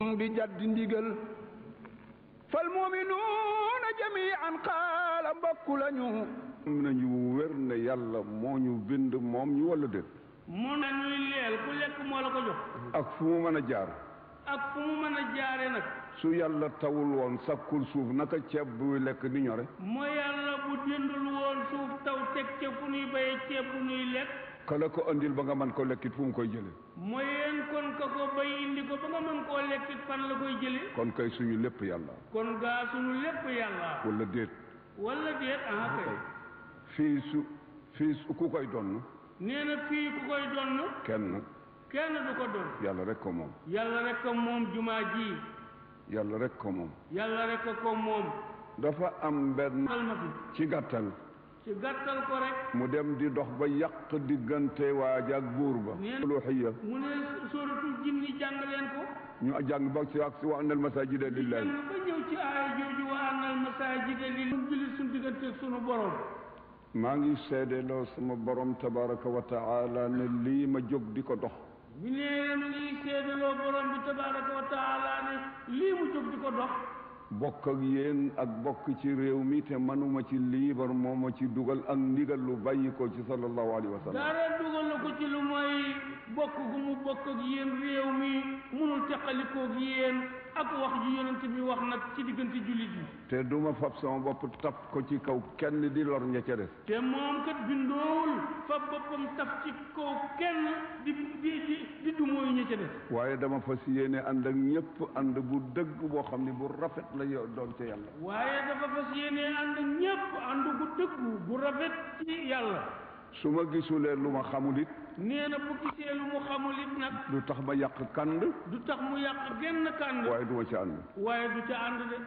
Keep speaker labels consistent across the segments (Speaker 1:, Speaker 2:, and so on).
Speaker 1: di jaddi ndigal fal muminuuna jamian xaala mbokku lañu
Speaker 2: am nañu wér ne yàlla moo ñu bind moom ñu walla déet
Speaker 3: mu ne ñuy leel ku lekk moo la ko jox
Speaker 2: ak fu mu mën a jaar
Speaker 3: ak fu mu mën a jaare nag
Speaker 2: su yàlla tawul woon sakkul suuf naka ceeb buy lekk di ñore
Speaker 3: mooy yàlla bu jëndul woon suuf taw teg ca fu nuy bayee ceeb bu nuy lekk
Speaker 2: kala ko andil ba nga mën ko lekkit fu mu koy jële
Speaker 3: mooy yéen kon ka ko bay indi ko ba nga mën koo lekkit fan la koy jële
Speaker 2: kon kay suñu lépp yàlla
Speaker 3: kon gaa suñu lépp yàlla
Speaker 2: walla déet
Speaker 3: wala déet ah kay
Speaker 2: fii su fii su ku koy donn
Speaker 3: nee na fii ku koy donn
Speaker 2: kenn
Speaker 3: kenn du ko donn
Speaker 2: yàlla rek ko moom
Speaker 3: yàlla rek ko moom jumaa ji
Speaker 2: yàlla rek ko moom
Speaker 3: yàlla rek ko moom
Speaker 2: dafa am benn
Speaker 3: xal ma fi
Speaker 2: ci gàttal
Speaker 3: ci gàttal ko rek
Speaker 2: mu dem di dox ba yàq diggante waaj ak buur ba
Speaker 3: Neen-
Speaker 2: uluhiyya
Speaker 3: mu ne sóoratul jinni jàng leen ko
Speaker 2: ñu jàng ba ci ak si wa annal masajida lillahi
Speaker 3: jàng ba ñëw ci aaya jooju wa annal masaajida lil mun julli suñu diggante ak sunu borom
Speaker 2: maa ngi seedeloo sama borom tabaraka wa taala ne lii ma jóg di ko dox
Speaker 3: bi nee mi ngi seedaloo borom bi tabaraka wa taala ne lii mu jóg di ko dox
Speaker 2: bokk ak yéen ak bokk ci réew mi te manuma ci liibar moo ma ci dugal ak ndigal lu bàyyi ko ci sallallahu alayhi wa sallam
Speaker 3: dara dugal na ko ci lu mooy bokk gu mu bokk ak yéen réew mi munul teqalikoo ak yéen ak wax ji yonent bi wax nag ci diggante jullit yi
Speaker 2: te duma fab sama bopp tap ko ci kaw kenn di lor ña ca des
Speaker 3: te moom kat bindoowul fa boppam taf ci kaw kenn di di di di dumooyu ña ca des
Speaker 2: waaye dama fas yéene ànd ak ñëpp ànd bu dëgg boo xam ne bu rafet la yo- doon ca yàlla
Speaker 3: waaye dafa fas yéene ànd ak ñépp ànd gu dëggu bu rafet ci yàlla
Speaker 2: su ma gisulee lu ma xamul it
Speaker 3: nee na bu gisee lu mu xamul it nag
Speaker 2: du tax ma yàq kand
Speaker 3: du tax mu yàq genn kànd
Speaker 2: waaye du ma ci ànd
Speaker 3: waaye du ca ànd de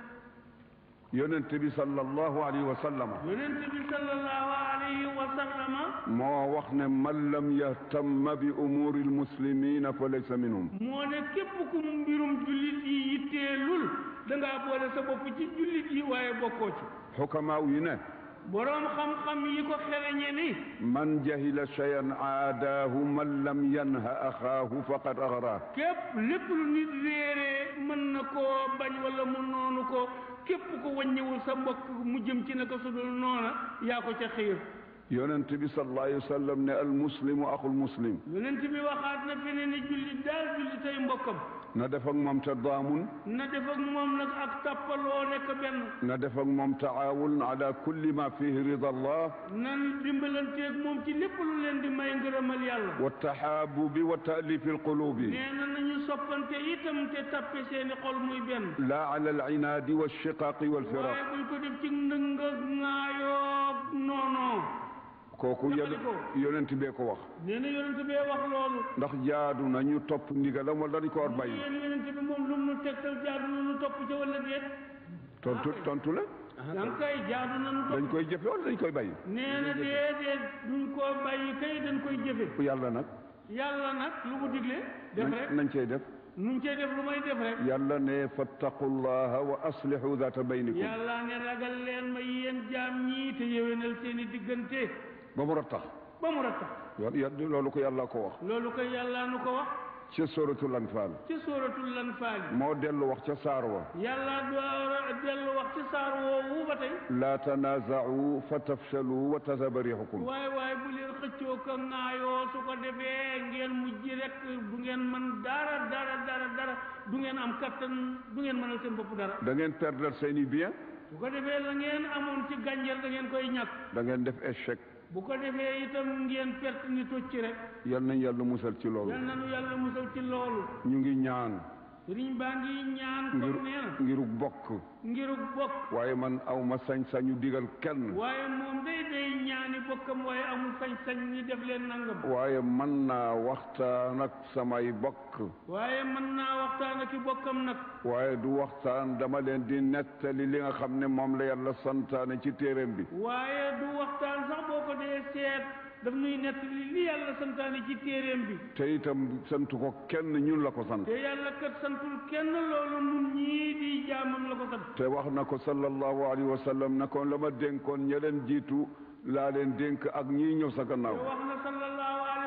Speaker 2: yonent bi sallallahu alayhi wa sallam
Speaker 3: yonent bi sallallahu alayhi wa sallama
Speaker 2: moo wax ne man lam yahtamma bi umuri almuslimina fa laysa minhum
Speaker 3: moo ne képp ku mbirum jullit yi yitteelul da ngaa boole sa bopp ci jullit yi waaye bokkoo ci
Speaker 2: xukamaaw yi ne
Speaker 3: boroom xam-xam yi ko xereñe ni
Speaker 2: man jahila cheyan aadaahu man lam yanha axaahu faqad axraa
Speaker 3: képp lépp lu nit réeree mën na koo bañ wala mu noonu ko képp ko wàññiwul sa mbokk mu jëm ci naka su dul noona yaa ko ca xiir
Speaker 2: yonent bi sallallahu alayhi wa sallam ne almuslimu axul muslim
Speaker 3: yonent bi waxaat na fi ne ni jullit daal jullit ay mbokkam
Speaker 2: na def ak moom tadaamun
Speaker 3: na def ak moom nag ak tàppaloo nekk benn
Speaker 2: na def ak moom taawun ala kulli ma fihi rida allah
Speaker 3: nan dimbalanteeg moom ci lépp lu leen di may ngërëmal yàlla
Speaker 2: wa tahaabubi wa taalifi alqulubi
Speaker 3: nee na nañu soppante itam te tappe seeni xol muy benn
Speaker 2: la ala alinaadi walchiqaaqi walfiraq
Speaker 3: waaye buñ ko def ci ndëng ak ŋaayoo noonoo
Speaker 2: kooku yon yonent bee ko wax
Speaker 3: nee na yonent bee wax loolu
Speaker 2: ndax jaadu na ñu topp ndigalam wala dañ ko war bàyyi
Speaker 3: yéen yonent bi moom lu mu nu tegtal jaadu na nu topp ca wala déet
Speaker 2: tontu tontu la
Speaker 3: danga kay jaadu na nu
Speaker 2: dañ
Speaker 3: topp
Speaker 2: koy jëfe wala dañ koy bàyyi
Speaker 3: nee na déedéet duñ koo bàyyi kay dañ koy jëfe
Speaker 2: yàlla nag
Speaker 3: yàlla nag lu mu digle def rek
Speaker 2: nañ cey def
Speaker 3: nuñ cey def lu may def rek
Speaker 2: yàlla ne fattaqullaha wa aslihu data baynikum
Speaker 3: yàlla ne ragal leen ma yéen jaam ñii te yéwénal seeni diggante
Speaker 2: ba mu rattax
Speaker 3: ba mu rattax
Speaker 2: yo- loolu ko yàlla ko wax
Speaker 3: loolu koy yàlla nu ko wax
Speaker 2: ci suratul anfal
Speaker 3: ci sóoratul lanfaal
Speaker 2: moo dellu wax ca saar wa
Speaker 3: yàlla door a dellu wax ci saar woowu ba tey
Speaker 2: laa tanaaza'u fa tafshalu wa tazhaba riihukum
Speaker 3: waaye waaye bu leen xëccoo ko ŋaayoo su ko defee ngeen mujj rek du ngeen mën dara dara dara dara du ngeen am kattan du ngeen mënal seen bopp dara
Speaker 2: da ngeen perdre seeni bien
Speaker 3: bu ko defee la ngeen amoon ci gànjar da ngeen koy ñàkk
Speaker 2: da ngeen def échec
Speaker 3: bu ko defee itam ngeen perte ni tocc rek
Speaker 2: yal nañ yàlla musal ci loolu
Speaker 3: yal na nu yàlla musal ci loolu
Speaker 2: ñu ngi ñaan
Speaker 3: sëriñ baa ngi ñaan
Speaker 2: ngir
Speaker 3: comme nee na
Speaker 2: ngiruk bokk
Speaker 3: ngiruk bokk
Speaker 2: waaye man aw ma sañ-sañu digal kenn
Speaker 3: waaye moom day day ñaani bokkam waaye amul sañ-sañ ñi def leen nangam
Speaker 2: waaye mën naa waxtaan ak samay bokk
Speaker 3: waaye mën naa waxtaan ak i bokkam nag
Speaker 2: waaye du waxtaan dama leen di nettali li nga xam ne moom la yàlla santaane ci téeréem bi
Speaker 3: waaye du waxtaan sax boo ko dee seet daf nuy nett li li yàlla santaane ci téeréem bi
Speaker 2: te itam santu ko kenn ñun la ko sant
Speaker 3: te yàlla kat santul kenn loolu nun ñii di jaamam la ko sant
Speaker 2: te wax na ko sallallahu alayhi wa sallam na ko la ma dénkoon ña leen jiitu laa leen dénk ak ñii ñëw sa
Speaker 3: te
Speaker 2: gannaaw
Speaker 3: wax na sallallahu alayhi wa sallam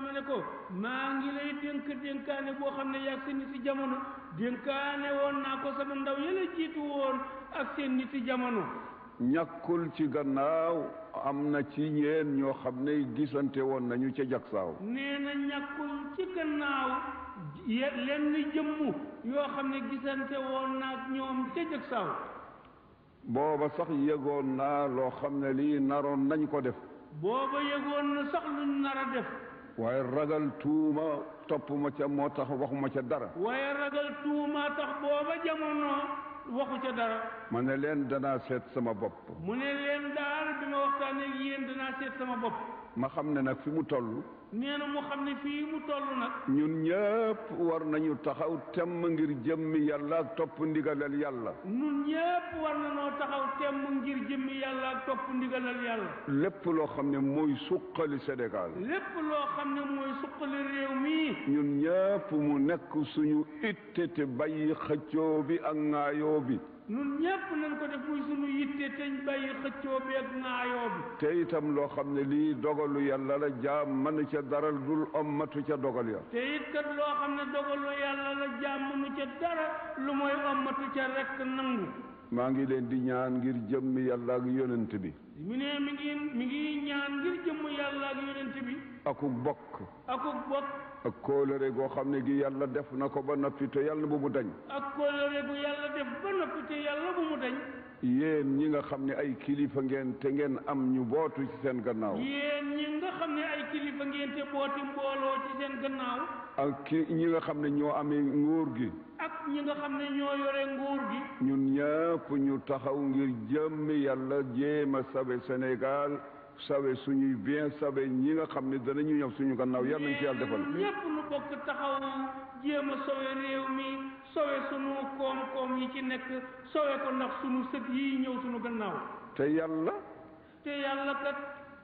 Speaker 3: Ibrahima ne ko maa ngi lay dénk dénkaane boo xam ne yaag seen nit si jamono dénkaane woon naa ko sama ndaw yële jiitu woon ak seen nit si jamono
Speaker 2: ñàkkul ci gannaaw am na ci ñeen ñoo xam ne gisante woon nañu ca jagsaaw
Speaker 3: nee na ñàkkul ci gannaaw ye lenn jëmm yoo xam ne gisante woon naag ñoom ca jëg saaw
Speaker 2: booba sax yëgoon naa loo xam ne lii naroon nañ ko def
Speaker 3: booba yëgoon na sax luñ nar a def
Speaker 2: waaye ragal tuuma topp ma ca moo tax waxuma ca dara
Speaker 3: waaye ragal tuuma tax booba jamono waxu ca dara
Speaker 2: ma ne leen danaa seet sama bopp
Speaker 3: mu ne leen daal bi ma waxtaanee ak yéen danaa seet sama bopp
Speaker 2: ma xam ne nag fi mu toll
Speaker 3: nee na mu xam ne fii mu toll nag
Speaker 2: ñun ñëpp war nañu taxaw temm ngir jëmmi yàlla ak topp ndigalal yàlla
Speaker 3: nun ñépp war na noo taxaw temm ngir jëmmi yàlla ak topp ndigalal yàlla
Speaker 2: lépp loo xam ne mooy suqali Sénégal
Speaker 3: lépp loo xam ne mooy suqali réew mi
Speaker 2: ñun ñëpp mu nekk suñu itte te bàyyi xëccoo bi ak ŋaayoo bi
Speaker 3: nun ñépp nañ ko def muy sunu yitte teñ bàyyi xëccoo bi ak ŋaayoo bi
Speaker 2: te itam loo xam ne lii dogalu yàlla la jaam mën ca dara dul ommatu ca dogal ya
Speaker 3: te it kat loo xam ne dogalu yàlla la jàmm nu ca dara lu mooy ommatu ca rekk nangu
Speaker 2: maa ngi leen di ñaan ngir jëmmi yàlla ak yonent bi
Speaker 3: mu ne mi ngi mi ngi ñaan ngir jëmm yàlla ak yonent bi
Speaker 2: aku bokk
Speaker 3: akuk bokk
Speaker 2: ak kóolëre goo xam ne gi yàlla def na ko ba noppi te yàlla bu mu dañ
Speaker 3: ak kóllëre bu yàlla def ba noppi te yàlla bu mu dañ
Speaker 2: yéen ñi nga xam ne ay kilifa ngeen te ngeen am ñu bootu ci seen gannaaw
Speaker 3: yéen ñi nga xam ne ay kilifa ngeen te booti mbooloo ci seen gannaaw
Speaker 2: ak ki ñi nga xam ne ñoo amee nguur gi
Speaker 3: ak ñi nga xam ne ñoo yore nguur gi
Speaker 2: ñun ñëpp ñu taxaw ngir jëmmi yàlla jéem a sawe Sénégal sawe suñuy bien sawe ñi nga xam ne danañu ñëw suñu gannaaw yal nañ ci yàlla defal
Speaker 3: ñépp nu bokk taxaw jéem a sowe réew mi sowe sunu koom-koom yi ci nekk sowe ko ndax sunu sët yi ñëw sunu gannaaw
Speaker 2: te yàlla
Speaker 3: te yàlla kat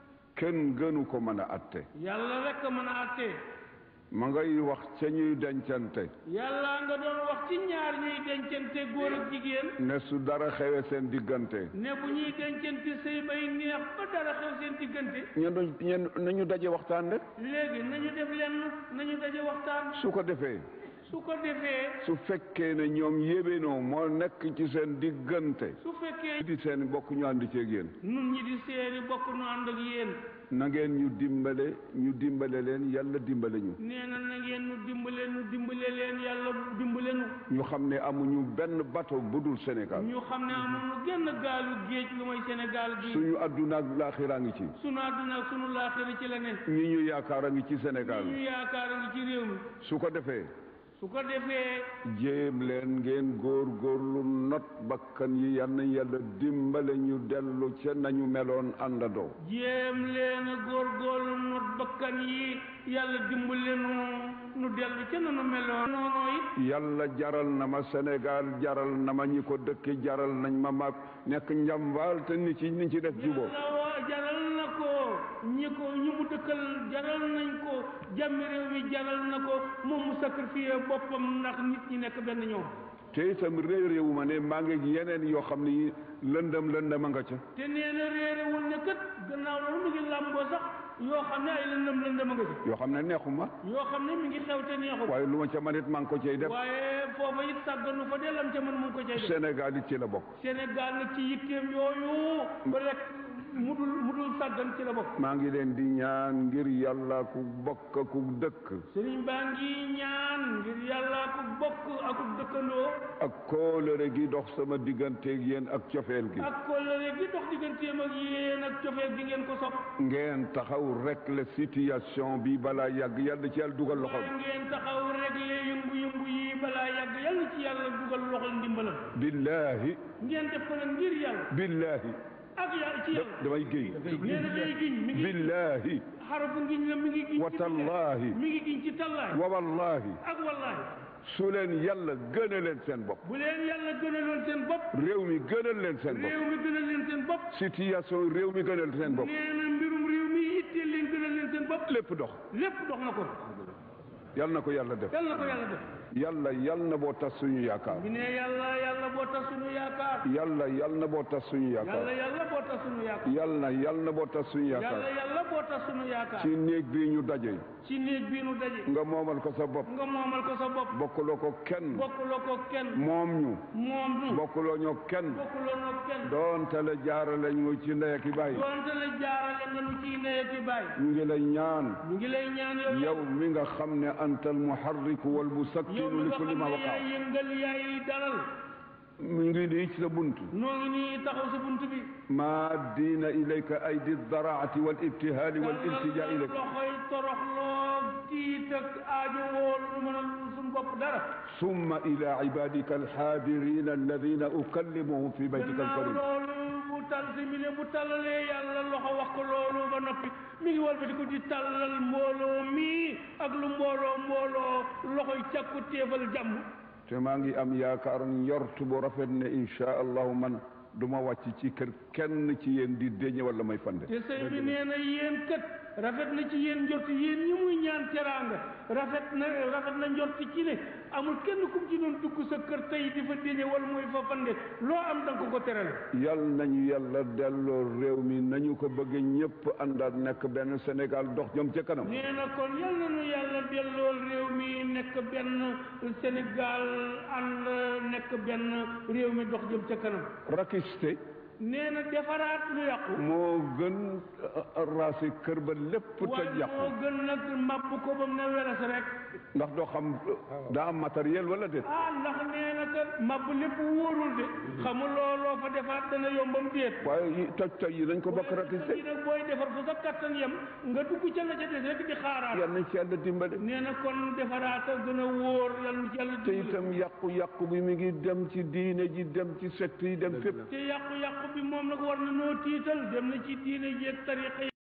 Speaker 2: kenn gënu ko mën a atte
Speaker 3: yàlla rek a mën a àttee
Speaker 2: ma ngay wax ca ñuy dencante
Speaker 3: yàlla nga doon wax ci ñaar ñuy dencante góor ak jigéen
Speaker 2: ne su dara xewe seen diggante
Speaker 3: ne bu ñuy dencante sëy bay neex ba dara xew seen diggante
Speaker 2: ñen ñen nañu daje waxtaan rek
Speaker 3: léegi nañu def lenn nañu daje waxtaan
Speaker 2: su ko defee
Speaker 3: su ko defee
Speaker 2: su fekkee ne ñoom yébénoo moo nekk ci seen diggante
Speaker 3: su fekkee
Speaker 2: di seen bokk ñu ànd ceeg yéen
Speaker 3: nun ñi di seeni bokk nu ànd ak yéen
Speaker 2: na ngeen ñu dimbale ñu dimbale leen yàlla dimbale ñu
Speaker 3: nee na na ngeen nu dimbale nu dimbale leen yàlla dimbale nu
Speaker 2: ñu xam ne amuñu benn bateau bu dul Sénégal
Speaker 3: ñu xam ne amuñu genn gaalu géej lu mooy Sénégal gi
Speaker 2: suñu adduna ak laaxiraa ngi ci
Speaker 3: sunu àdduna ak sunu laaxira ci la ne
Speaker 2: ñi ñu yaakaar a ngi ci Sénégal
Speaker 3: ñu yaakaar a ngi ci réew mi
Speaker 2: su ko defee
Speaker 3: su ko defee
Speaker 2: jéem leen ngeen góor góorlu not bakkan yi yal na yàlla dimbale ñu dellu ca nañu meloon àndandoo
Speaker 3: jéem leen a góorgóorlu not bakkan yi yàlla dimbale nu nu dellu ca nanu meloon noonu it
Speaker 2: yàlla jaral na ma Sénégal jaral na ma ñi ko dëkki jaral nañ ma ma nekk njambaal te ni ci ni ci def juboo
Speaker 3: yàlla wa jaral na ko ñi ko ñi mu dëkkal jaral nañ ko jàmmi réew mi jaral na ko moom mu sacrifié boppam ndax nit ñi nekk benn ñoom
Speaker 2: te itam réew réewu ma ne maa ngi yeneen yoo xam ne yi lëndëm lëndëm a nga ca
Speaker 3: te nee na réerewul ne kat gannaaw loolu mu ngi làmboo sax yoo xam ne ay lëndëm lëndëm a nga ci
Speaker 2: yoo xam ne neexuma
Speaker 3: yoo xam ne mi ngi xew te neexul
Speaker 2: waaye lu ma ca manit maa ngi ko cay def
Speaker 3: waaye foofa it sàgganu fa dellam ca mën mu ngi ko cay def
Speaker 2: Sénégal it ci la bokk
Speaker 3: Sénégal nag ci yitteem yooyu ba rek mu dul mu dul sàggan ci la bokk
Speaker 2: maa ngi leen di ñaan ngir yàlla ku bokk ku dëkk
Speaker 3: sëriñ baa ngi ñaan ngir yàlla ku bokk ak ku dëkkandoo
Speaker 2: ak kóolëre gi dox sama digganteeg yéen ak cofeel gi
Speaker 3: ak kóllëre gi dox digganteem ak yéen ak cofeel gi ngeen ko sopp
Speaker 2: ngeen taxaw rek la situation bi balaa yàgg yàlla ci yàlla dugal loxo
Speaker 3: waaye ngeen taxaw réglé yëngu-yëngu yi balaa yàgg yàlla ci yàlla dugal loxol ndimbalam
Speaker 2: billaahi
Speaker 3: ngeen def ko nag ngir yàlla
Speaker 2: billaahi
Speaker 3: ak yàlla ci yàlla
Speaker 2: damay géy
Speaker 3: nee na day giñ mi ngi
Speaker 2: billaahi
Speaker 3: xarafu ngiñ la mi ngi giñ
Speaker 2: wa
Speaker 3: ci
Speaker 2: tallaahi
Speaker 3: mi ngi giñ ci tallaay
Speaker 2: wa wallaahi
Speaker 3: ak wallaahi
Speaker 2: su leen yàlla gëna leen seen bopp
Speaker 3: bu leen yàlla gënaloon seen bopp
Speaker 2: réew mi gënal leen seen bopp
Speaker 3: réew mi gënal leen seen bopp
Speaker 2: situation réew mi gënal seen bopp
Speaker 3: nee na mbirum réew mi itteel leen gënal leen seen bopp
Speaker 2: lépp dox
Speaker 3: lépp dox na ko
Speaker 2: yàlla na ko yàlla def
Speaker 3: yàlla na ko yàlla def
Speaker 2: yàlla yàlla na boo tas suñu yaakaar
Speaker 3: bi ne yàlla yàlla bu boo tas sunu yaakaar
Speaker 2: yàlla yàlla na boo tas suñu
Speaker 3: yàlla
Speaker 2: yaakaar
Speaker 3: yàlla boo tas sunu yaakaar
Speaker 2: yàlla yàlla na boo tas suñu
Speaker 3: yàlla
Speaker 2: yaakaar
Speaker 3: yàlla boo tas sunu yaakaar
Speaker 2: ci néeg bii ñu daje
Speaker 3: ci néeg bii nu daje
Speaker 2: nga moomal ko sa bopp
Speaker 3: nga moomal ko sa bopp
Speaker 2: bokkuloo ko kenn
Speaker 3: bokkuloo ko kenn
Speaker 2: moom ñu
Speaker 3: moom nu
Speaker 2: bokkuloo ñoo kenn
Speaker 3: bokkuloo noo kenn
Speaker 2: doonte la jaarale ñu ci ndey ak i baay
Speaker 3: doonte la jaarale nga nu ciy ndey ak i baay
Speaker 2: ñu ngi lay ñaan
Speaker 3: ñu ngi lay ñaan yow
Speaker 2: yow mi nga xam ne anta almuharriku wal
Speaker 3: yow
Speaker 2: musakkinu
Speaker 3: mi
Speaker 2: li
Speaker 3: nga
Speaker 2: kulli
Speaker 3: xam
Speaker 2: ma
Speaker 3: ne
Speaker 2: waqa
Speaker 3: yaay yëngal yaay dalal
Speaker 2: mu ngi nii ci sa bunt
Speaker 3: noo ngi nii taxaw sa bunt bi
Speaker 2: ma diina ilayka aydi daraati wal ibtihaali wal iltija ilayka
Speaker 3: loxoy toroxloo tiit ak aajo woolu lu mën a suñu bopp dara
Speaker 2: summa ila ibadika alxaadirina alladina ukallimuhum fi baytika
Speaker 3: gannaaw
Speaker 2: alkarim
Speaker 3: loolu bu tal si mi ne bu tallalee yàlla loxo wax ko loolu ba noppi mi ngi walbati ko di tallal mbooloo mii ak lu mbooloo mbooloo loxoy càkku téefal jàmm
Speaker 2: te maa ngi am yaakaar njort bu rafet ne insha allahu man du ma wàcc ci kër kenn ci yéen di déñe wala may fande
Speaker 3: te sëñ bi nee na yéen kët rafet na ci yéen njort yéen ñi muy ñaan teraanga rafet na rafet na njort ci ne amul kenn kum ci doon dugg sa kër tey di fa déñe wala muy fa fande loo am da nga ko ko terale
Speaker 2: yal nañu yàlla delloo réew mi nañu ko bëgg ñëpp àndaat nekk benn Sénégal dox jëm ca kanam
Speaker 3: nee na kon yal na nu yàlla delloo réew mi nekk benn Sénégal ànd nekk benn réew mi dox jëm ca kanam
Speaker 2: rakiste
Speaker 3: nee na defaraat lu yàqu
Speaker 2: moo gën raasi kër ba lépp te
Speaker 3: waaye moo
Speaker 2: yàqu
Speaker 3: gën nag màbb ko ba mu ne weres rek
Speaker 2: ndax doo xam daa am matériel wala déet
Speaker 3: ah ndax nee na kat màbb lépp wóorul de xamuloo loo fa defaat dana yombam déet
Speaker 2: waaye yi toj toj yi nañ ko bokk rakiste
Speaker 3: yi nag booy defar fu sa kattan yem nga dugg ca la ca des rek di xaaraat
Speaker 2: yal nañ ci yàlla dimbale
Speaker 3: nee na kon defaraat a gën a wóor yal na ci yàlla
Speaker 2: te
Speaker 3: dimbali.
Speaker 2: itam yàqu-yàqu bi mi ngi dem ci diine ji dem ci secte yi dem fépp
Speaker 3: te yàqu-yàqu bi moom nag war na noo tiital dem na ci diine jeeg tariqa yi